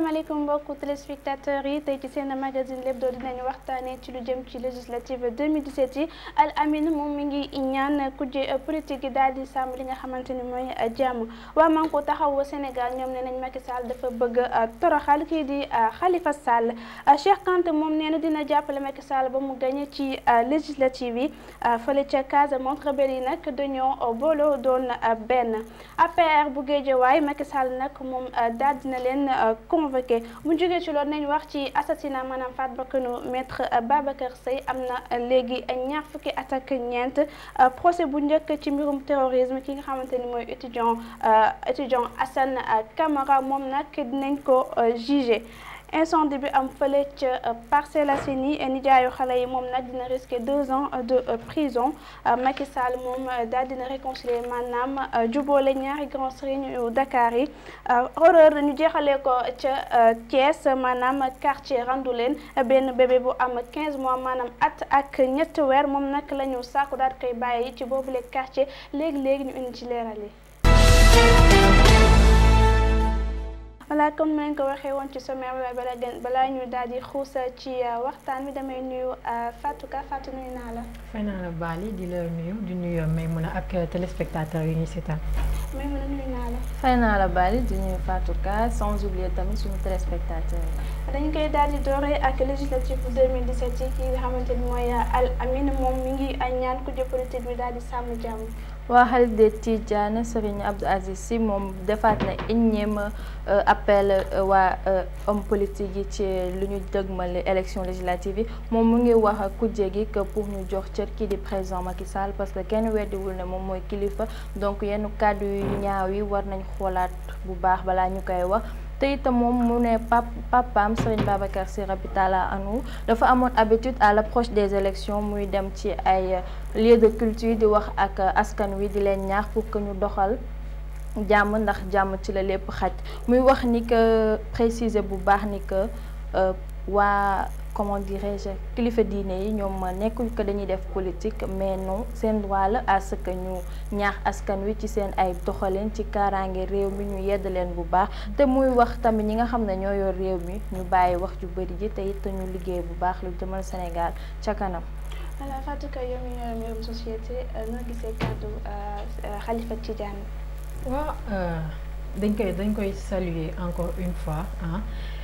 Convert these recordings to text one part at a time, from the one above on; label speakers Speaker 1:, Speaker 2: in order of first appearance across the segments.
Speaker 1: asalaamaaleykum mbokku téléspectateurs yi tey ci seen magazine lépp doo dinañu waxtaanee ci lu jëm ci législative 2017 yi Al Amine moom mi ngi ñaan kujje politique yi daal di sàmm li nga xamante ni mooy jàmm waa Manko Taxawu Sénégal ñoom nee nañ Macky Sall dafa bëgg toroxal kii di Khalifa Sall Cheikh Kanté moom nee na dina jàppale Macky Sall ba mu gagné ci législative yi fële ca Casamance rebelle yi nag dañoo booloo doon benn APR bu Guédiawaye Macky Sall nag moom daal dina leen convoqué bu jógee ci loolu nañ wax ci assassinat maanaam faat bakkanu maître Babacar Seye am na léegi ñaar fukki at ak ñeent procès bu njëkk ci mbirum terrorisme ki nga xamante ni mooy étudiant étudiant Assane Camara moom nag dinañ ko jugé incendie bi am fële ca Parcelles Assainies nijaayu xale yi moom nag dina risquer deux ans de prison Macky Sall moom daal dina réconcilier maanaam jubóole ñaari grand serigne yu Dakar yi horreur ñu jeexalee ko ca Thiès maanaam quartier Randoulène benn bébé bu am 15 mois maanaam at ak ñetti weer moom nag la ñu sàkku daal koy bàyyi ci boobule quartier léegi léegi ñu indi ci leeral yi. voilà comme nañ ko waxee woon ci sommaire bi bala gën balaa ñu daal di xuus ci waxtaan bi damay nuyu Fatou Ka Fatou nuyu naa la.
Speaker 2: fay naa la Bali di la nuyu di nuyu Maymuna ak téléspectateurs yi ñuy seetaan.
Speaker 1: Maymuna nuyu naa la.
Speaker 3: fay naa la Bali di nuyu Fatou Ka sans oublier tamit suñu téléspectateurs yi.
Speaker 1: dañ koy daal di dooree ak législative 2017 yi ki nga xamante ni mooy Al Amine moom mi ngi ñaan ku jë politique bi daal di sàmm jàmm.
Speaker 3: waa xarit de Tidiane Serigne Abdou Aziz Sy moom defaat na énième appel waa homme politique yi ci lu ñu dëgmal élection législative yi moom mu ngi wax kujje gi que pour ñu jox cër kii di président Macky Sall parce que kenn weddiwul ne moom mooy kilifa donc yenn kàddu yu ñaaw yi war nañ xoolaat bu baax balaa ñu koy wax te itam moom mu ne pap papaam Serigne Babacar Sy Rabi Talla Anu dafa amoon habitude à l'approche des élections muy dem ci ay lieux de culture di wax ak askan wi di leen ñaax pour que ñu doxal jàmm ndax jàmm ci la lépp xaj muy wax ni que préciser bu baax ni que waa comment dirais-je kilifa diine yi ñoom nekkul que dañuy def politique mais non seen droit la à ce que ñu ñaax askan wi ci seen ay doxalin ci kaaraange réew mi ñu yedd leen bu baax te muy wax tamit ñi nga xam ne ñoo yor réew mi ñu bàyyi wax ju bëri ji te it ñu liggéey bu baax lu jëmal Sénégal ca kanam.
Speaker 1: voilà Fatou Ka yow mi yor mbirum société noo gisee kàddu Khalifa Tidiane.
Speaker 2: waaw dañ koy dañ koy saluer encore une fois ah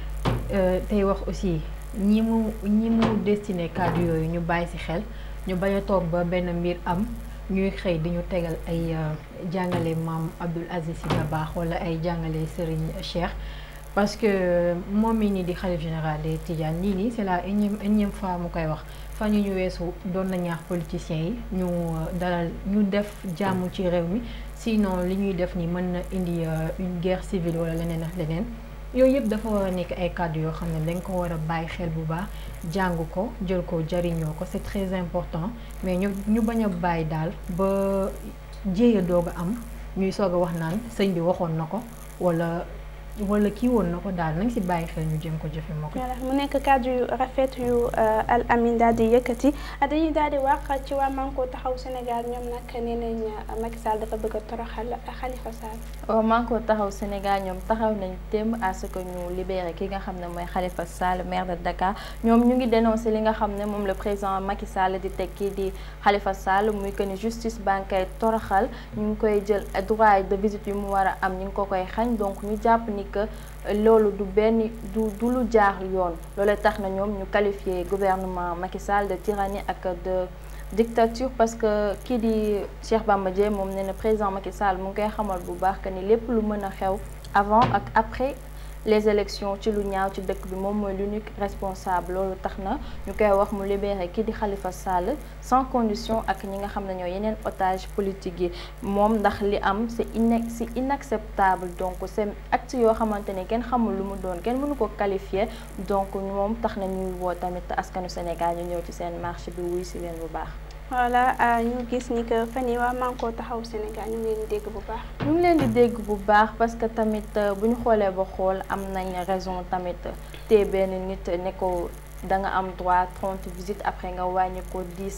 Speaker 2: tey wax aussi. ñi mu ñi mu destiné kàddu yooyu ñu bàyyi ci xel ñu bañ a toog ba benn mbir am ñuy xëy di ñu tegal ay jàngale maam Abdoul Aziz Sy Dabakh wala ay jàngale Serigne Cheikh parce que moom mii nii di xalif général des Tidianes lii nii c'est la énième énième fois mu koy wax fan yu ñu weesu doon na ñaax politiciens yi ñu dalal ñu def jàmm ci réew mi sinon li ñuy def ni mën na indi une guerre civile wala leneen ak leneen yooyu yëpp dafa war a nekk ay kàddu yoo xam ne dañ ko war a bàyyi xel bu baax jàng ko jël ko jariñoo ko c'est très important mais ñu ñu bañ a bàyyi daal ba jéeya doog a am ñuy soog a wax naan sëñ bi waxoon na ko wala wala kii woon na ko daal nañ ci bàyyi xel ñu jéem ko jëfe moo ko
Speaker 1: mu nekk kàddu yu rafet yu Al Amine daal di yëkkati dañuy daal di wax ci waa Manko Taxawu Sénégal ñoom nag nee nañ Macky Sall dafa bëgg a toroxal Khalifa Sall.
Speaker 3: waaw Manko Taxawu Sénégal ñoom taxaw nañ téem à ce que ñu libéré ki nga xam ne mooy Khalifa Sall maire de Dakar ñoom ñu ngi dénoncé li nga xam ne moom le président Macky Sall di teg kii di Khalifa Sall muy que ni justice bancaire toroxal ñu ngi koy jël droit de visite yu mu war a am ñu ngi ko koy xañ donc ñu jàpp ni que loolu du benn du du lu jaar yoon loolu tax na ñoom ñu qualifié gouvernement Macky Sall de tyrannie ak de dictature parce que kii di Cheikh Bamba Dièye moom nee na président Macky Sall mu ngi koy xamal bu baax que ni lépp lu mën a xew avant ak après les élections ci lu ñaaw ci dëkk bi moom mooy l'unique responsable loolu tax na ñu koy wax mu libéré kii di Khalifa Sall sans condition ak ñi nga xam ne ñoo yeneen otage politique yi moom ndax li am c'est ine c'est inacceptable donc c'est acte yoo xamante ne kenn xamul lu mu doon kenn mënu ko qualifier donc moom tax na ñuy woo tamit askanu Sénégal ñu ñëw ci seen marché bi wuy si leen bu baax
Speaker 1: voilà ñu gis ni que fan yi waa Manko Taxawu Sénégal ñu ngi leen di dégg bu baax.
Speaker 3: ñu ngi leen di dégg bu baax parce que tamit bu ñu xoolee ba xool am nañ raison tamit te benn nit ne ko da nga am droit 30 visites après nga wàññi ko 10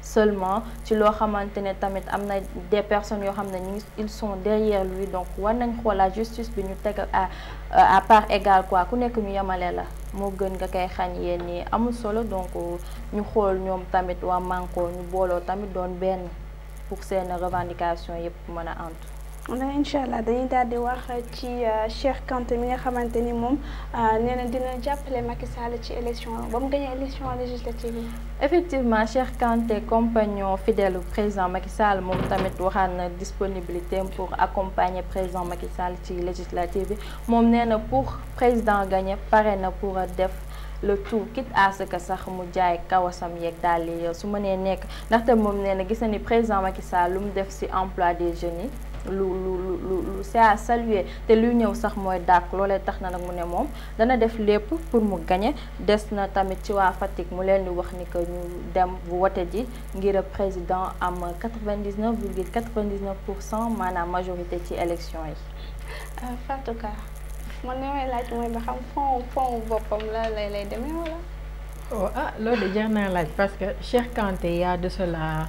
Speaker 3: seulement ci loo xamante ne tamit am na des personnes yoo xam ne ñu ils sont derrière lui donc war nañ xoolaat justice bi ñu teg à à part égale quoi ku nekk ñu yemale la moo gën nga koy xañ yéen ñi amul solo donc ñu xool ñoom tamit waa Manko ñu booloo tamit doon benn pour seen revendication yëpp mën a antu
Speaker 1: wala incha allah dañuy daal di wax ci Cheikh Kanté mi nga xamante ni moom nee na dina jàppale Macky Sall ci élection ba mu gagné élection législative yi.
Speaker 3: effectivement Cheikh Kanté compagnon fidèle président Macky Sall moom tamit waxaan na disponibilité pour accompagner président Macky Sall ci législative bi moom nee na pour président gagné pare na pour def. le tout quitte à ce que sax mu jaay kawasam yeeg daal di su mënee nekk ndaxte moom nee na gis na ni président Macky Sall lu mu def ci emploi des jeunes yi lu lu lu lu c'est à saluer te luy ñëw sax mooy dàq loolee tax na nag mu ne moom dana def lépp pour mu gagner des na tamit ci waa Fatick mu leen di wax ni que ñu dem bu wote ji ngir président am 99 virgule 99 pour cent maanaam majorité ci élection yi.
Speaker 1: Fatou Ka man li may laaj mooy ba xam fond fond boppam la lay lay demee wala.
Speaker 2: oh ah loolu de jar naa laaj parce que Cheikh Kanté y a de cela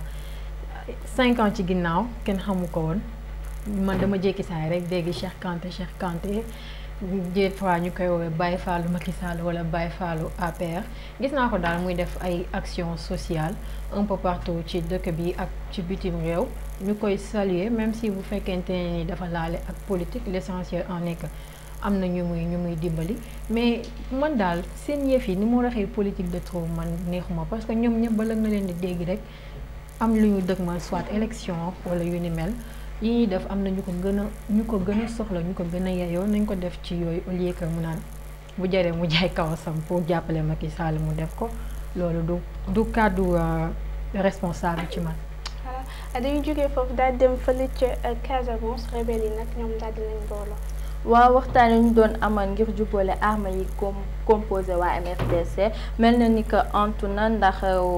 Speaker 2: cinq ans ci ginnaaw kenn xamu ko woon man dama jékki saay rek dégg Cheikh Kanté Cheikh Kanté des fois ñu koy woowee Baye Fallou Macky Sall wala Baye Fallou APR gis naa ko daal muy def ay actions sociales un peu partout ci dëkk bi ak ci bitim réew ñu koy saluer même si bu fekkente ne ni dafa laale ak politique l'essentiel en est que am na ñu muy ñu muy dimbali mais man daal seen yëf yi ni mu waxee politique de trop man neexuma parce que ñoom ñëpp bala nga leen di dégg rek am lu ñu dëgmal soit élection wala yu ni mel yi ñuy def am na ñu ko gën a ñu ko gën a soxla ñu ko gën a yeyoo nañ ko def ci yooyu au lieu que mu naan bu jaree mu jaay kawasam pour jàppale Macky Sall mu def ko loolu du du kàddu responsable ci man.
Speaker 1: voilà dañuy jógee foofu daal dem fële ca Casamance rebelle yi nag ñoom daal dinañ booloo.
Speaker 3: waaw waxtaan yi ñu doon amal ngir jubboole arme yi com composé waa MFDC mel na ni que antu na ndax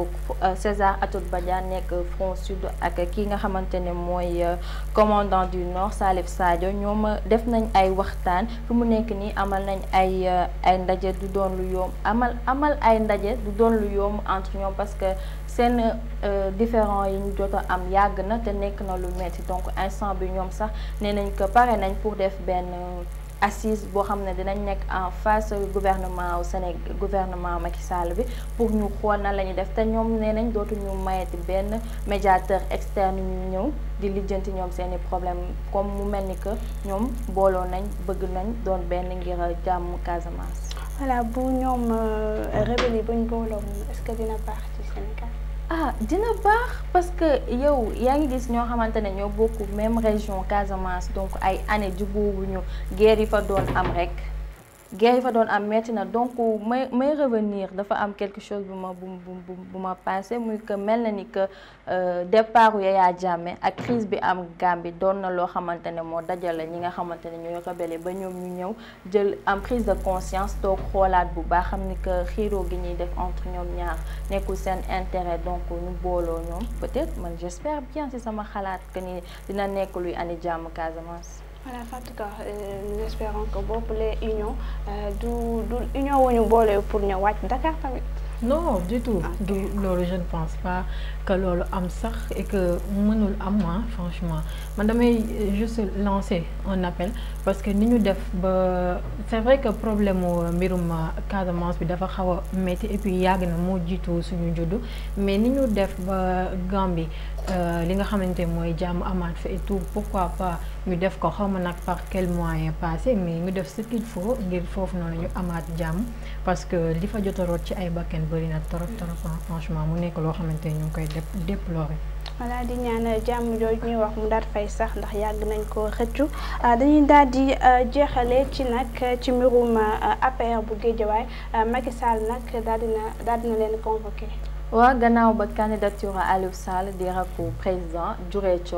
Speaker 3: César Atoute Badiane nekk front sud ak ki nga xamante ne mooy commandant du nord Salif Sadio ñoom def nañ ay waxtaan fi mu nekk nii amal nañ ay ay ndaje du doon lu yomb amal amal ay ndaje du doon lu yomb entre ñoom parce que seen différent yi ñu jot a am yàgg na te nekk na lu metti donc instant bi ñoom sax nee nañ que pare nañ pour def benn assise boo xam ne dinañ nekk en face gouvernement au Sénégal gouvernement Macky Sall bi pour ñu xool na la ñuy def te ñoom nee nañ dootuñu mayeti benn médiateur externe ñu ñëw di lijjanti ñoom seeni problème comme mu mel ni que ñoom booloo nañ bëgg nañ doon benn ngir jàmm Casamance.
Speaker 1: voilà bu ñoom rebelle yi buñ booloo est-ce que dina baax ci Sénégal.
Speaker 3: ah dina baax parce que yow yaa ngi gis ñoo xamante ne ñoo bokk même région Casamance donc ay année jubóowuñu guerre yi fa doon am rek guerre yi fa doon am metti na donc may may revenir dafa am quelque chose bu ma bu bu bu ma passé muy que mel na ni que départ Yaya Jammeh ak crise bi am Gambie doon na loo xamante ne moo dajale ñi nga xamante ne ñooy rebelle ba ñoom ñu ñëw jël am prise de conscience toog xoolaat bu baax xam ni que xiiroo gi ñuy def entre ñoom ñaar nekkul seen intérêt donc ñu booloo ñoom peut-être man j'espère bien ci sama xalaat que ni dina nekk luy andi jàmm Casamance.
Speaker 1: voilà en tout cas nous espérons que boobu les union du du union wu ñu boole pour ñëw wàcc Dakar tamit.
Speaker 2: non du tout du loolu je ne pense pas que loolu am sax et que mënul am moi franchement man damay juste lancer un appel parce que ni ñu def ba c'est vrai que problème mu mbirum Casamance bi dafa xaw a métti et puis yàgg na moo jiitu suñu juddu mais ni ñu def ba Gambie li nga xamante mooy jàmm amaat fa et tout pourquoi pas ñu def ko xaw ma nag par quel moyen passé mais ñu def ce qu'il faut ngir foofu noonu ñu amaat jàmm parce que li fa jot a root ci ay bakken bëri na trop trop franchement mu nekk loo xamante ñu ngi koy déplorer.
Speaker 1: voilà di ñaan jàmm jooju ñuy wax mu daal fay sax ndax yàgg nañ ko xëccu dañuy daal di jeexale ci nag ci mbirum APR bu Guédiawaye Macky Sall nag daal dina daal dina leen convoqué.
Speaker 3: waaw gannaaw ba candidature Aliou Sall di rakku président juree coow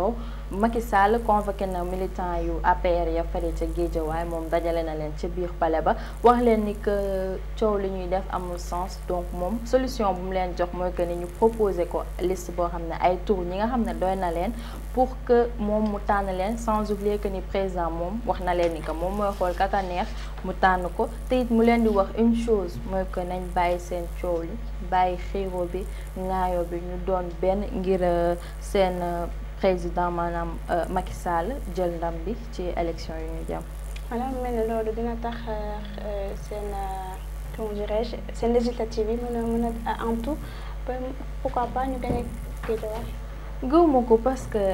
Speaker 3: Macky Sall convoqué na militant yu APR ya fare ca Guédiawaye moom dajale na leen ca biir palais ba wax leen ni que coow li ñuy def amul sens donc moom solution bu mu leen jox mooy que ni ñu proposé ko liste boo xam ne ay tour ñi nga xam ne doy na leen pour que moom mu tànn leen sans oublier que ni président moom wax na leen ni que moom mooy xool kaka neex mu tànn ko te it mu leen di wax une chose mooy que nañ bàyyi seen coow li bàyyi xiiro bi ŋaayoo bi ñu doon benn ngir seen président maanaam Macky Sall jël ndam bi ci élection yu ñu jëm.
Speaker 1: voilà mel ne loolu dina tax seen comment dirais-je seen législative yi mën a mën a en tout pourquoi pas ñu gagné Guédiawaye.
Speaker 3: gëwuma ko parce que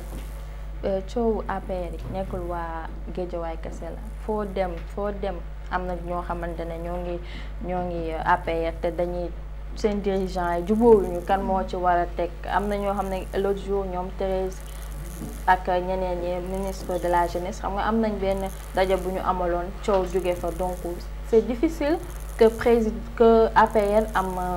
Speaker 3: coowu APR yi nekkul waa Guédiawaye kese la foo dem foo dem am na ñoo xamante ne ñoo ngi ñoo ngi APR te dañuy seen dirigeant yi jubóowuñu kan moo ci war a teg am na ñoo xam ne l'autre jour ñoom Thérèse ak ñeneen ñi ministre de la jeunesse xam nga am nañ benn daje bu ñu amaloon coow jóge fa donc c'est difficile que président que APR am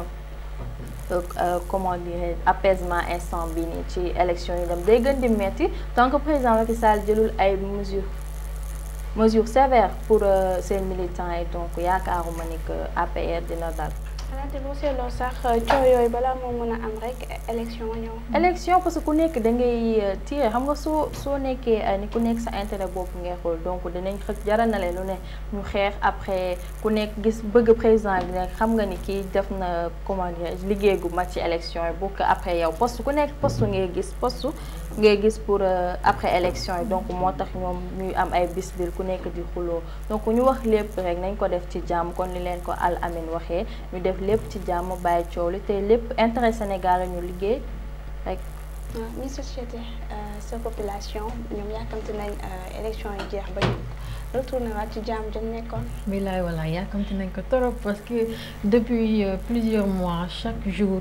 Speaker 3: comment dire apaisement instant bi nii ci élection yi dem day gën di metti tant que président Macky Sall jëlul ay mesures mesures sévères pour seen militants yi donc yaakaaruma ni que APR dina dal.
Speaker 1: xanaa te boo seetloo sax coow yooyu balaa moo mën a am rek élection ñëw.
Speaker 3: élection parce que ku nekk da ngay tiré xam nga soo soo nekkee ni ku nekk sa intérêt bopp ngay xool donc dinañ xëcc jaral na leen lu ne ñu xeex après ku nekk gis bëgg président bi nekk xam nga ni kii def na comment dire liggéey gu mat ci élection yi bu ko après yow poste ku nekk poste ngay gis poste ngay gis pour après élection yi donc moo tax ñoom ñuy am ay bis bil ku nekk di xuloo donc ñu wax lépp rek nañ ko def ci jàmm kon ni leen ko Al Amin waxee ñu def lépp ci jàmm bàyyi coow li te lépp intérêt Sénégal la ñu liggéey rek.
Speaker 1: waaw mi société sa population ñoom yàkkamti nañ élection yi jeex ba ñu retourné waat ci jàmm dañ nekkoon.
Speaker 2: bilaay walaay yàkkamti nañ ko trop parce que depuis plusieurs mois chaque jour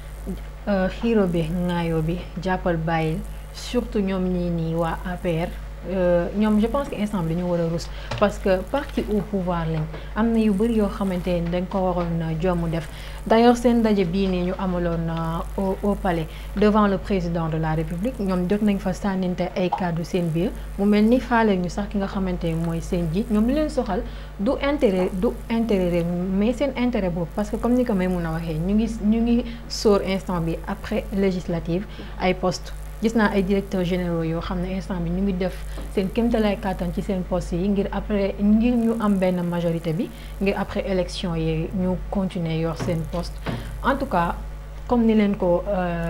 Speaker 2: xiiro bi ŋaayoo bi jàppal bàyyil surtout ñoom ñii nii waa APR. ñoom je pense que instant bi dañu war a rus parce que parti au pouvoir lañ am na yu bëri yoo xamante ni dañ ko waroon jomm def d'ailleurs seen ndaje bii nii ñu amaloon au au palais devant le président de la république ñoom jot nañ fa sànninte ay kàddu seen biir mu mel ni faale ñu sax ki nga xamante ni mooy seen ji ñoom li leen soxal du intérêt du intérêt réew mais seen intérêt boobu parce que comme ni ko may mun a waxee ñu ngi ñu ngi sóor instant bi après législative ay poste gis naa ay directeurs généraux yoo xam ne instant bi ñu ngi def seen kéemtalaay kàttan ci seen poste yi ngir après ngir ñu am benn majorité bi ngir après élection yi ñu continuer yor seen poste en tout cas comme ni leen ko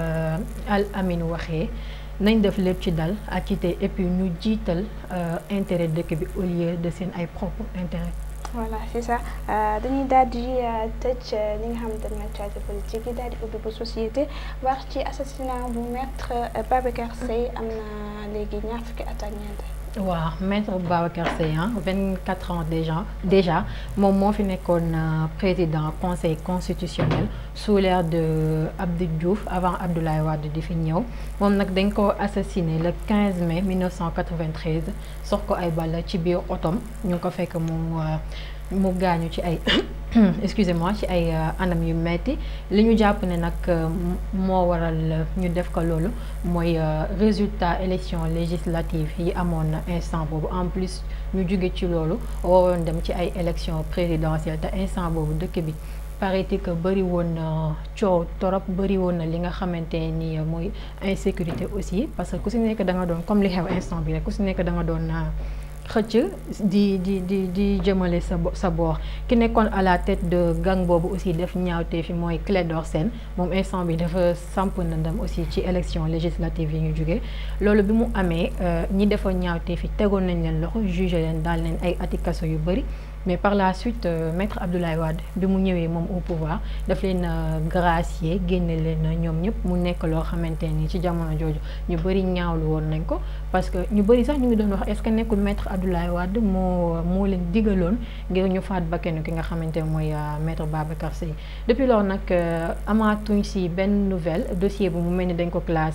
Speaker 2: Al Amin waxee nañ def lépp ci dal ak ci te et puis ñu jiital intérêt dëkk bi au lieu de seen ay propre intérêt
Speaker 1: voilà c'est ça dañuy daal di tëj li nga xamante ne actualité politique yi daal di ubbi bu société wax ci assassinat bu maître Babacar Seye am na léegi ñaar fukki at ak ñeent.
Speaker 2: waaw maître Babacar Seye vingt quatre ans déjà déjà moom moo fi nekkoon président conseil constitutionnel sous l'ère de Abdou Diouf avant Abdoulaye Wade di fi ñëw moom nag dañ ko assassiné le 15 mai 1993 sox ko ay balla ci biir otom ñu ngi ko fekk mu mu gaañu ci ay excusez-moi ci ay anam yu metti li ñu jàpp ne nag moo waral ñu def ko loolu mooy résultat élection législative yi amoon na instant boobu en plus ñu jóge ci loolu waroon dem ci ay élection présidentielle te instant boobu dëkk bi paraît-il que bëri woon na coow torop bëri woon na li nga xamante ni mooy insécurité aussi parce que ku si nekk da nga doon comme li xew instant bi rek ku si nekk da nga doon xëcc di di di di jëmale sa sa boor ki nekkoon à la tête de gang boobu aussi def ñaawte fi mooy Clédor Sène moom instant bi dafa samp na ndam aussi ci élection législative yi ñu jógee loolu bi mu amee ñi defa ñaawte fi tegoon nañ leen loxo jugé leen daal leen ay ati kaso yu bëri mais par la suite euh, maître Abdoulaye Wade bi mu ñëwee moom au pouvoir daf leen gracier génne leen ñoom ñëpp mu nekk loo xamante ni ci jamono jooju ñu bëri ñaawlu woon nañ ko parce que ñu bëri sax ñu ngi doon wax est-ce que nekkul maître Abdoulaye Wade moo moo leen digaloon ngir ñu faat bakkenu ki nga xamante ne mooy maître Babacar Sèye depuis loolu nag amaatuñ si benn nouvelle dossier bi mu mel ni dañ ko classé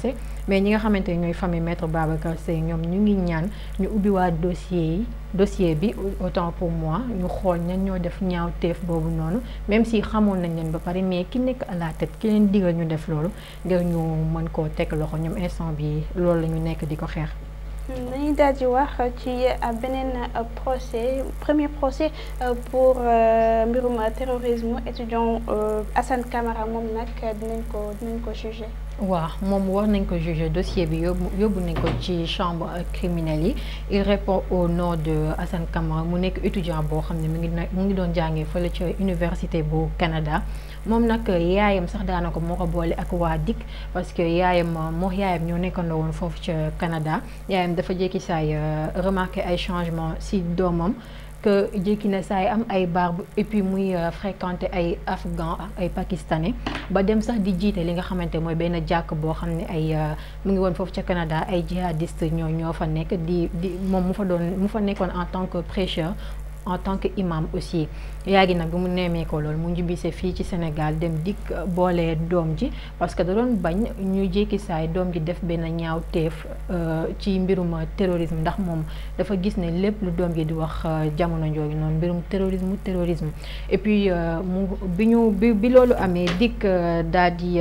Speaker 2: mais ñi nga xamante ne ñooy famille maître Babacar Seye ñoom ñu ngi ñaan ñu ubbiwaat dossier yi dossier bi autant pour moi ñu xool ñan ñoo def ñaaw teef boobu noonu même si xamoon nañ leen ba pare mais ki nekk à la tête ki leen digal ñu def loolu ngir ñu mën koo teg loxo ñoom instant bi loolu la ñu nekk di ko xeex
Speaker 1: dañuy daal di wax ci beneen procès premier procès pour mbirum terrorisme étudiant Assane Camara moom nag dinañ ko dinañ ko jugé.
Speaker 2: waaw moom war nañ ko juger dossier bi yóbbu yóbbu nañ ko ci chambre criminelle yi il répond au nom de Assane Camara mu nekk étudiant boo xam ne mu ngi mu ngi doon jàngee fële ca université bu Canada moom nag yaayam sax daanaka moo ko boole ak waa DIC parce que yaayam moo yaayam ñoo nekkandoo woon foofu ca Canada yaayam dafa jékki saay remarqué ay changement si doomam que jékki na saay am ay barbe et puis muy fréquenter ay afghan ak ay pakistanais ba dem sax di jiite li nga xamante mooy benn jàkk boo xam ne ay mu ngi woon foofu ca Canada ay jihadiste ñoo ñoo fa nekk di di moom mu fa doon mu fa nekkoon en tant que prêcheur en tant que imam aussi yaa ngi nag bi mu neemee ko loolu mu njibise fii ci Sénégal dem dikk boole doom ji parce que da doon bañ ñu jékki saay doom ji def benn ñaaw teef ci mbirum terrorisme ndax moom dafa gis ne lépp lu doom ji di wax jamono jooju noonu mbirum terrorisme terrorisme et puis mu bi ñu bi bi loolu amee dikk daal di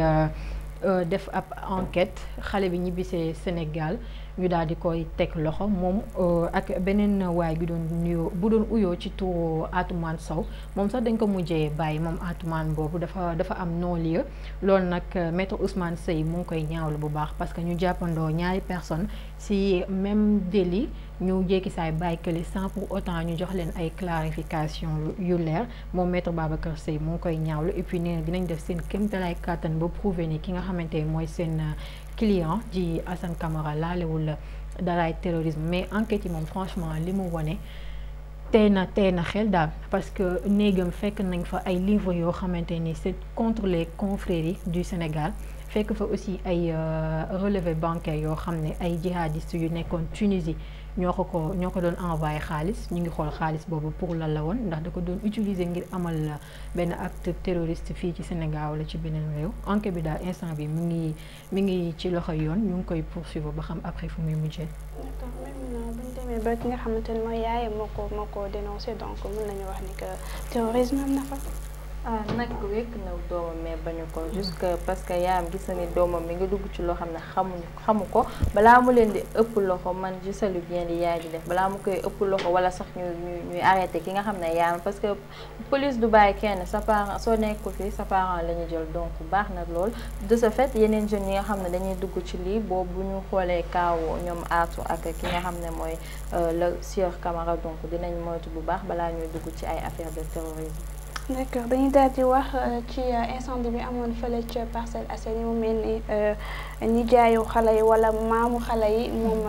Speaker 2: def ab enquête xale bi ñibbisee Sénégal ñu daal di koy teg loxo moom ak beneen waay bi doon nuyoo bu doon uyoo ci turu Atoumane Sow moom sax dañ ko mujjee bàyyi moom Atoumane boobu dafa dafa am non-lieu loolu nag maître Ousmane Seye mu ngi koy ñaawlu bu baax parce que ñu jàppandoo ñaari personne si même délit ñu jékki saay bàyyi kële sans pour autant ñu jox leen ay clarification yu leer moom maître Babacar Seye mu ngi koy ñaawlu et puis nee na dinañ def seen kéemtalaay kàttan ba prouver ni ki nga xamante ne mooy seen client ji Assane Camara laalewul daraay terrorisme mais enquête yi moom franchement li mu wone tey na tey na xel daal parce que néegam fekk nañ fa ay livres yoo xamante ni c'est contre les confréries du Sénégal fekk fa aussi ay relevé bancaire yoo xam ne ay jihadistes yu nekkoon Tunisie ñoo ko ko ñoo ko doon envoyé xaalis ñu ngi xool xaalis boobu pour lan la woon ndax da ko doon utiliser ngir amal benn acte terroriste fii ci Sénégal wala ci beneen réew enquête bi daal instant bi mu ngi mi ngi ci loxo yoon ñu ngi koy poursuivre ba xam après fu muy mujjee.
Speaker 1: d'accord même bu ñu demee ba ki nga xamante ne mooy yaayam moo ko moo ko dénoncé donc mën nañu wax ni que terrorisme am na fa.
Speaker 3: ah nag wekk na doomam mais bañu ko jusque parce que yaayam gis na ni doomam mi ngi dugg ci loo xam ne xamuñu xamu ko balaa mu leen di ëpp loxo man je salue bien li yaay di def balaa mu koy ëpp loxo wala sax ñu ñu ñuy arrêté ki nga xam ne yaayam parce que police du bàyyi kenn sa parent soo nekkul fii sa parent la ñu jël donc baax na lool de ce fait yeneen jeunes yi nga xam ne dañuy dugg ci lii boobu bu ñu xoolee kaaw ñoom aatu ak ki nga xam ne mooy le sieur Camara donc dinañ moytu bu baax balaa ñuy dugg ci ay affaire de terrorisme
Speaker 1: d'accord dañuy daal di wax ci incendie bi amoon fële ca Parcelles Assainies mu mel ni nijaayu xale yi wala maamu xale yi moom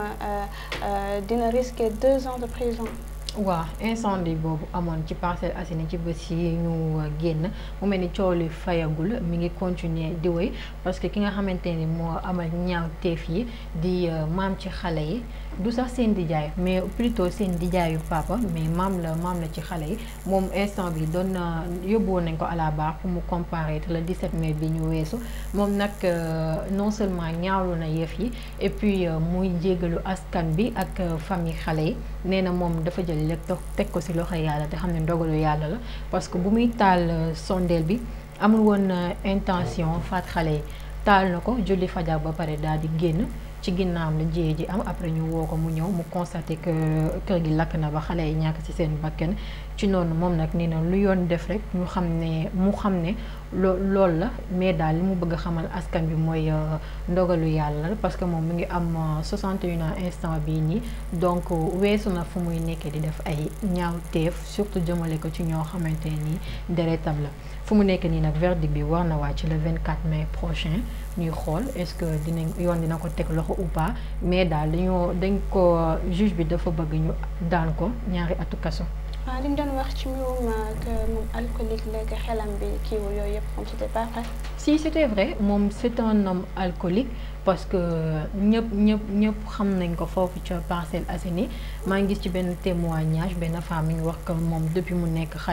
Speaker 1: dina risquer deux ans de prison.
Speaker 2: waaw incendie boobu amoon ci Parcelles Assainies ci bés yi ñu génn mu mel ni coow li fayagul mi ngi continuer di wéy parce que ki nga xamante ni moo amal ñaaw teef yi di maam ci xale yi du sax seen dijaay mais plutôt seen dijaayu papa mais maam la maam la ci xale yi moom instant bi doon na yóbbu woon nañ ko à la barre pour mu comparaître le 17 mai bi ñu weesu moom nag non seulement ñaawlu na yëf yi et puis muy jéggalu askan bi ak famille xale yi nee na moom dafa jël lépp teg ko ci loxo yàlla te xam ne ndogalu yàlla la parce que bu muy taal sondeel bi amul woon intention faat xale yi taal na ko julli fajar ba pare daal di génn ci ginnaawam la jiyee ji am après ñu woo ko mu ñëw mu constaté que kër gi lakk na ba xale yi ñàkk ci seen bakkan ci noonu moom nag nee na lu yoon def rek ñu xam ne mu xam ne loo loolu la mais daal li mu bëgg a xamal askan bi mooy ndogalu yàlla la parce que moom mu ngi am 61 ans instant bii nii donc weesu na fu muy nekkee di def ay ñaawteef surtout jëmale ko ci ñoo xamante nii deretam la fu mu nekk nii nag verdict bi war na wàcc le 24 mai prochain ñuy xool est-ce que dinañ yoon dina ko teg loxo ou pas mais daal dañoo dañ ko juge bi dafa bëgg ñu daan ko ñaari atu kaso.
Speaker 1: waaw li ñu doon wax ci mbirum que moom alcoolique la que xelam bi kiiwu yooyu yëpp moom c'était pas vrai.
Speaker 2: si c'était vrai moom c'est un homme alcoolique parce que ñëpp ñëpp ñëpp xam nañ ko foofu ca Parcelles Assainies maa ngi gis ci benn témoignage benn femme mi ngi wax que moom depuis mu nekk xale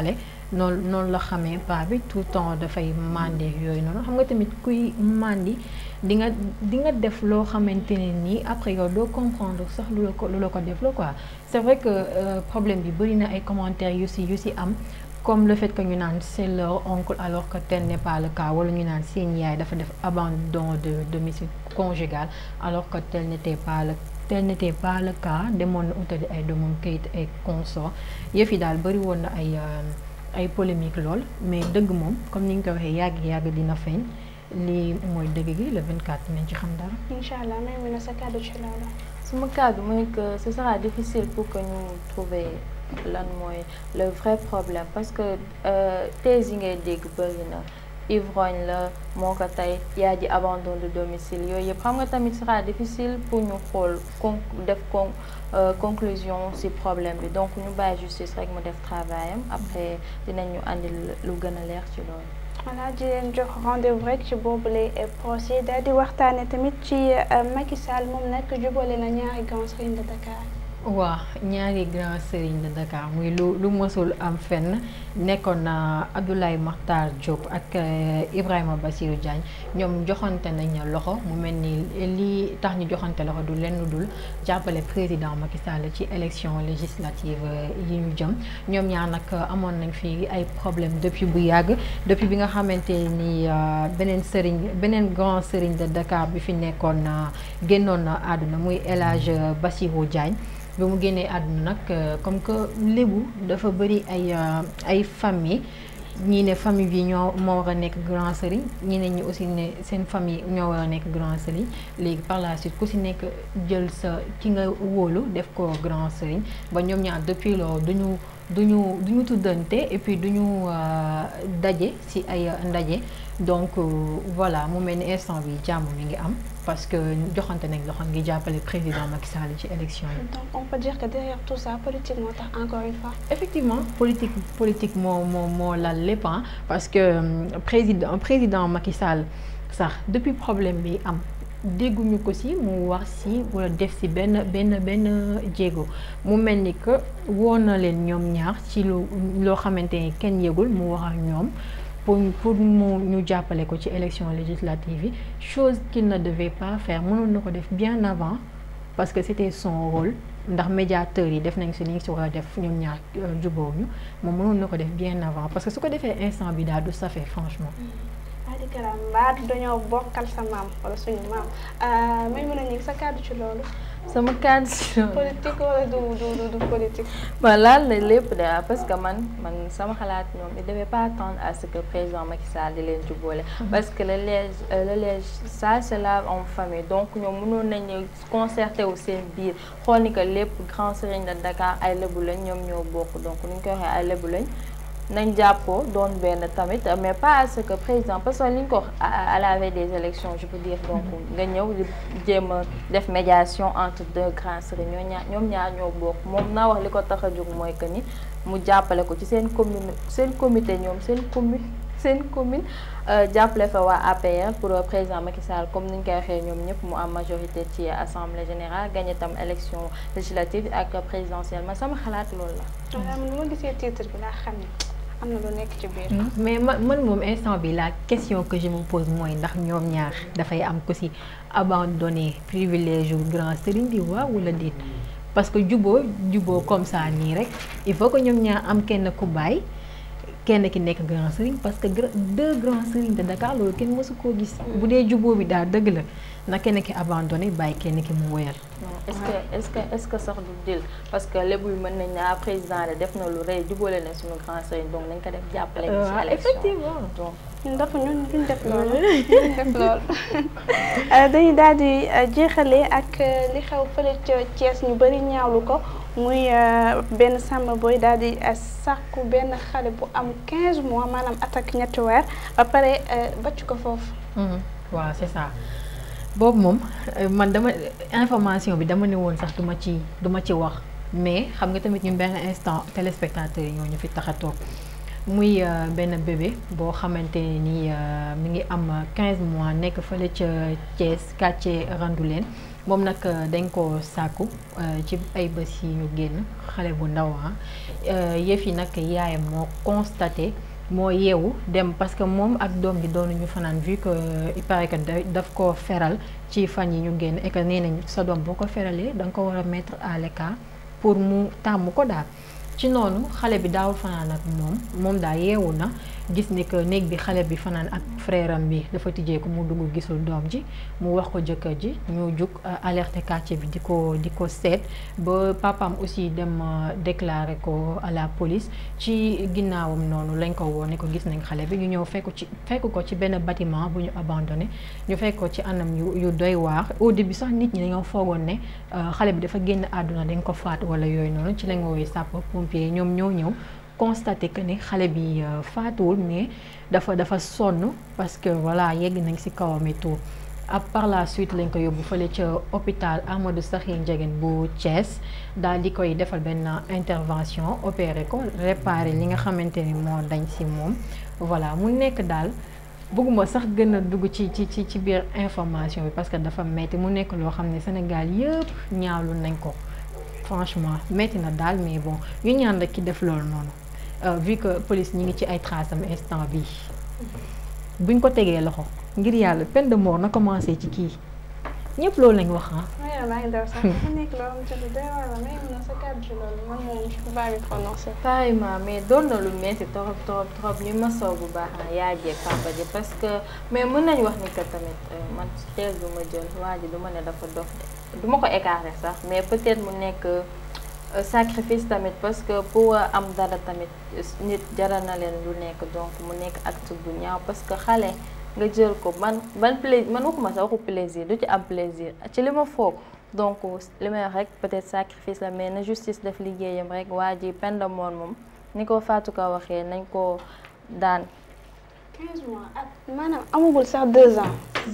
Speaker 2: noonu noonu la xamee paa bi tout le temps dafay màndi yooyu noonu xam nga tamit kuy màndi di nga di nga def loo xamante ne nii après yow doo comprendre sax lu la ko lu la ko def la quoi c'est vrai que problème bi bëri na ay commentaires yu si yu si am comme le fait que ñu naan c'est leur oncle alors que tel n'est pas le cas wala ñu naan seen yaay dafa def abandon de domicile conjugal alors que tel n'était pas le tel n'était pas le cas demoon na utali ay doomam kayit ay consort yëf yi daal bëri woon na ay ay polémique lool mais dëgg moom comme ni nga ko waxee yàgg yàgg dina feeñ lii mooy dëgg gi le 24 nañ ci xam dara.
Speaker 1: incha allah may mun a sa kàddu ci loolu.
Speaker 3: suma kàddu mooy que ce sera difficile pour que ñu trouver lan mooy le vrai problème parce que thèse yi ngay dégg bëri na ivrogne la moo ko tey yaa ji abandon de domicile yooyu yëpp xam nga tamit sera difficile pour ñu xool con def con conclusion ci problème bi donc ñu bàyyi justice rek mu def travail am après dinañu andi lu gën a leer ci loolu.
Speaker 1: voilà di leen jox rendez-vous rek ci boobule procès daal di waxtaane tamit ci Macky Sall moom nag jubale na ñaari grands serigne de Dakar.
Speaker 2: waaw ñaari grand serigne de Dakar muy lu lu mësul am fenn nekkoon na Abdoulaye Makhtar Diop ak Ibrahima Bassirou Diagne ñoom joxante nañ loxo mu mel ni lii tax ñu joxante loxo du lenn dul jàppale président Macky Sall ci élection législative yi ñu jëm ñoom ñaar nag amoon nañ fi ay problème depuis bu yàgg depuis bi nga xamante ni beneen serigne beneen grand serigne de Dakar bi fi nekkoon génnoon na àdduna muy El Hadj Bassirou Diagne bi mu génnee àdduna nag comme que lébu dafa bëri ay ay famille ñii ne famille bi ñoo moo war a nekk grand sëriñ ñi ne ñi aussi ne seen famille ñoo war a nekk grand sëriñ léegi par la suite ku si nekk jël sa ki nga wóolu def ko grand sëriñ ba ñoom ñaar depuis loolu duñu duñu duñu tuddante et puis duñu daje ci ay ndaje donc voilà mu mel ni instant bi jàmm mi ngi am parce que joxante nañ loxo ngi jàppale président Macky Sall ci élection yi.
Speaker 1: donc on peut dire que derrière tout ça politique moo tax encore une fois.
Speaker 2: effectivement politique politique moo moo moo lal lépp parce que président président Macky Sall sax depuis problème bi am. dégguñu ko ci mu wax ci walla def ci benn benn benn jéego mu mel ni que woo na leen ñoom ñaar ci lu loo xamante ni kenn yëgul mu wax ak ñoom pour pour mu ñu jàppale ko ci élection législative yi chose qu'il ne devait pas faire mënoon na ko def bien avant parce que c'était son rôle ndax médiateurs yi def nañ ci li ñu ci war a def ñoom ñaar jubóowuñu moom mënoon na ko def bien avant parce que su ko defee instant bi daal du safee franchement.
Speaker 1: Adi Kara mbaa dañoo bokkal sa maam wala suñu maam may mën a ñëw sa kàddu ci loolu.
Speaker 3: sama kàddu ci loolu.
Speaker 1: politique wala du du du politique.
Speaker 3: bon laal na lépp de parce que man man sama xalaat ñoom il devait pas attendre à ce que président Macky Sall di leen jubboole. parce que le lège le lège ça se lave en famille donc ñoom mënoon nañu concerté wu seen biir xool ni que lépp grand serigne de Dakar ay lébu lañ ñoom ñoo bokk donc ni ñu koy waxee ay lébu lañ. nañ jàppoo doon benn tamit mais pas à ce que président parce que li ñu ko wax à la veille des élections je peux dire donc nga ñëw di jéem a def médiation entre deux grands sëriñ ñoo ñaar ñoom ñaar ñoo bokk moom naa wax li ko tax a jóg mooy que ni mu jàppale ko ci seen commune seen comité ñoom seen commune seen commune jàppale fa waa APR pour président Macky Sall comme ni ñu koy waxee ñoom ñëpp mu am majorité ci assemblée générale gagné tam élection législative ak présidentielle man sama xalaat loolu la.
Speaker 1: waaw man ma gisee titre bi laa xam ne am na lu nekk ci biir.
Speaker 2: mais man man moom instant bi la question que je me pose mooy ndax ñoom ñaar dafay am ko ci abandonné privilège yu grand sëriñ bi waaw wala déet parce que juboo juboo comme ça nii rek il faut que ñoom ñaar am kenn ku bàyyi kenn ki nekk grand sëriñ parce que deux grands sëriñ de Dakar loolu kenn mësu koo gis. bu dee juboo bi daal dëgg la na kenn ki abandonné bàyyi kenn ki mu woyal.
Speaker 3: est-ce que est-ce que est-ce que sax du dil parce que lébu mën nañ naa président de def na lu rëy jubóole na suñu grand sëriñ donc nañ ko def jàppale. ci élection
Speaker 2: effectivement
Speaker 3: donc.
Speaker 1: ñun dafa ñun duñ def loolu duñ def loolu dañuy daal di jeexale ak li xew fële ca Thiès ñu bari ñaawlu ko muy benn sàmm booy daal di sàkku benn xale bu am 15 mois maanaam attaque ñetti weer ba pare bàcc ko foofu.
Speaker 2: waaw c'est ça boobu moom man dama information bi dama ne woon sax duma ci duma ci wax mais xam nga tamit ñun benn instant téléspectateurs yi ñoo ñu fi tax a toog muy benn bébé boo xamante ni mi ngi am 15 mois nekk fële ca Thiès quartier Randoulène moom nag dañ ko sàkku ci ay bés yi ñu génn xale bu ndaw yëf yi nag yaayam moo constaté moo yeewu dem parce que moom ak doom bi doonuñu fanaan vu que il paraît que daf ko feral ci fan yi ñu génn et que nee nañ sa doom boo ko feralee da nga ko war a mettre à l'écart pour mu tàmm ko daal ci noonu xale bi daawul fanaan ak moom moom daal yeewu na gis ni que néeg bi xale bi fanaan ak frère am bi dafa tijjee ko mu dugg gisul doom ji mu wax ko jëkkër ji ñu jug alerter quartier bi di ko di ko seet ba papaam aussi dem déclarer ko à la police ci ginnaawam noonu lañ ko woo ne ko gis nañ xale bi ñu ñëw fekk ci fekk ko ci benn bâtiment bu ñu abandonné ñu fekk ko ci anam yu yu doy waar au début sax nit ñi dañoo foogoon ne xale bi dafa génn àdduna dañ ko faat wala yooyu noonu ci lañ woowee sapeur pompier ñoom ñoo ñëw constaté que ne xale bi faatuwul mais dafa dafa sonn parce que voilà yegg nañ ci kawam et tout ab par la suite lañ ko yóbbu fële ca hôpital Amadou Sakhir Ndiéguène bu Thiès daal di koy defal benn intervention opéré ko réparé li nga xamante ni moo dañ ci moom voilà mu nekk daal bëgguma sax gën a dugg ci ci ci ci biir information bi parce que dafa metti mu nekk loo xam ne Sénégal yëpp ñaawlu nañ ko franchement metti na daal mais bon ñu ñaan rek ki def loolu noonu vu que police ñi ngi ci ay traces am instant bi buñ ko tegee loxo ngir yàlla peine de mort na commencé ci kii ñëpp loolu lañ wax ah.
Speaker 1: waaye maa ngi daw sax dafa nekk loo xamante ni doy waar la may mën a sa kàddu ci loolu man moom je peux pas me prononcer.
Speaker 3: carrément mais doon na lu metti trop trop trop ñu masaw bu baax na yaay jeeg papa ji parce que mais mën nañu wax ni que tamit man teel du ma jël waa ji du ma ne dafa dof du ma ko écarter sax mais peut-être mu nekk. sacrifice tamit parce que pour am dara tamit nit jaral na leen lu nekk donc mu nekk acte bu ñaaw parce que xale nga jël ko man ban plaisir man waxuma sa waxu plaisir du ci am plaisir ci li ma foog donc li may wax rek peut-être sacrifice la mais na justice def liggéeyam rek waa ji peine de mort moom ni ko Fatou Ka waxee nañ ko daan.
Speaker 1: 15 mois ak maanaam amagul sax 2 ans.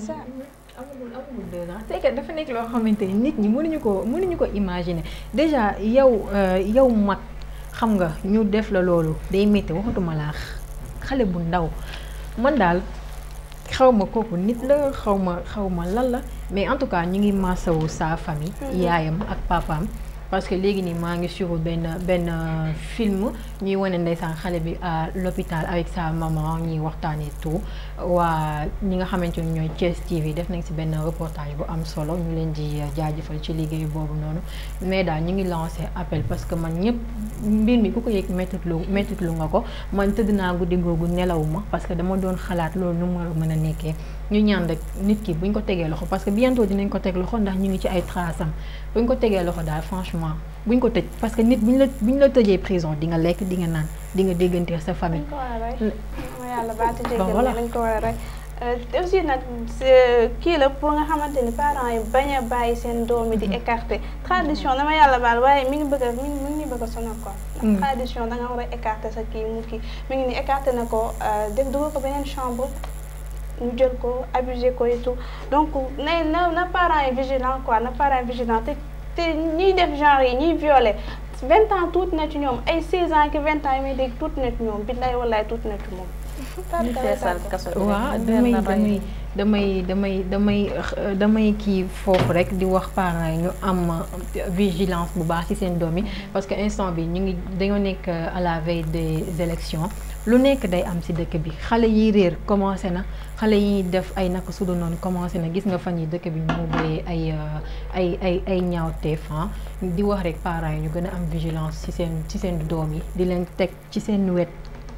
Speaker 2: amagul amagul deux ans c'est que dafa nekk loo xamante ni nit ñi mënuñu ko mënuñu ko imaginer déjà yow yow mag xam nga ñu def la loolu day métti waxatuma laax xale bu ndaw man daal xaw ma kooku nit la xaw ma xaw ma lan la mais en tout cas ñu ngi masawu sa famille. yaayam ak papaam. parce que léegi nii maa ngi suivre benn benn film ñuy wane ndeysaan xale bi à l'hôpital avec sa maman ñuy waxtaanee tout waa ñi nga xamante ni ñooy Thiès TV def nañ ci benn reportage bu am solo ñu leen di jaajëfal ci liggéey boobu noonu mais daal ñu ngi lancé appel parce que man ñëpp mbir mi ku ko yëg méttitlu méttitlu nga ko man tëdd naa guddi googu nelawuma parce que dama doon xalaat loolu nu mu war a mën a nekkee ñu ñaan rek nit ki buñ ko tegee loxo parce que bientôt dinañ ko teg loxo ndax ñu ngi ci ay traces am buñ ko tegee loxo daal franchement buñ ko tëj parce que nit buñ la buñ la tëjee prison di nga lekk di nga naan di nga déggante sa famille.
Speaker 1: dañ ko war a rey ma yàlla baati
Speaker 2: Bon,
Speaker 1: jéggal
Speaker 2: voilà.
Speaker 1: mais dañ ko war a rey aussi nag kii la pour nga xamante ni parents yi bañ a bàyyi seen doom yi di écarter tradition dama yàlla baal waaye mi ngi bëgg a mi ngi mi ngi bëgg a sonal quoi.
Speaker 2: Mm.
Speaker 1: ndax tradition da nga war a écarter sa kii mu kii mi ngi ni écarter na ko def dugal ko beneen chambre ñu jël ko abuser ko et tout donc na na na parents yi vigilant quoi na parents yi vigilant te te ñiy def genre yi ñiy violer vingt ans tuuti na ci ñoom ay seize ans ki vingt ans yi may dégg tuuti na ci ñoom billaay wallaay tuuti na ci moom.
Speaker 3: ñu feesal kaso bi rek,
Speaker 2: waaw
Speaker 3: mu
Speaker 2: damay
Speaker 3: leer na
Speaker 2: damay
Speaker 3: rey.
Speaker 2: damay damay damay euh, damay kii foofu rek di wax parents yi ñu am euh, vigilance bu baax ci seen doom yi parce que instant bi ñu ngi dañoo nekk euh, à la veille des élections lu nekk day am ci dëkk bi xale yi réer commencé na xale yi def ay naka su dul noonu commencé na gis nga fan yi dëkk bi ñu mu bëree ay euh, ay ay ay ñaawteef ah di wax rek parents yi ñu gën a am vigilance ci seen ci seen doom yi di leen teg ci seen wet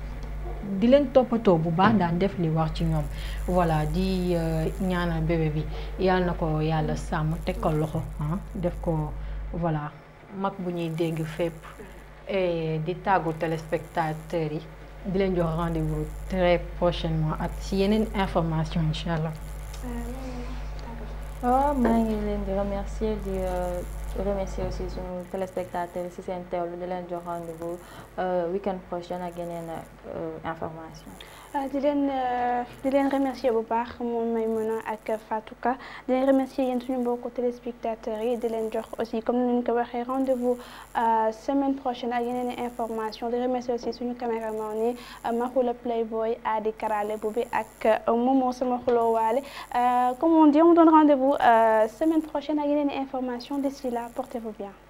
Speaker 2: di leen toppatoo bu baax daan def li wax ci ñoom voilà di euh, ñaanal bébé bi yàlla na ko yàlla sàmm teg ko loxo ah def ko voilà mag bu ñuy dégg fépp et di tàggu téléspectateurs yi di leen jox rendez-vous très prochainement ak ci yeneen information incha allah.
Speaker 3: waaw maa ngi leen di remercier di euh, remercier aussi suñu téléspectateurs yi ci seen teewlu di leen jox rendez-vous euh, week-end prochain ak yeneen euh, information
Speaker 1: ah di leen euh, di leen remercier bu baax moom may mën a ak ak Fatou Ka di leen remercier yéen suñu mbokku téléspectateurs yi di leen jox aussi comme ni ñu ko waxee rendez-vous semaine prochaine ak yeneen i information di remercier aussi suñu caméraman yi Mahula Playboy Adi Karale bu bi ak Momo sama xuloo waale comme on dit on donne rendez-vous semaine prochaine ak yeneen i information d'ici là portez-vous bien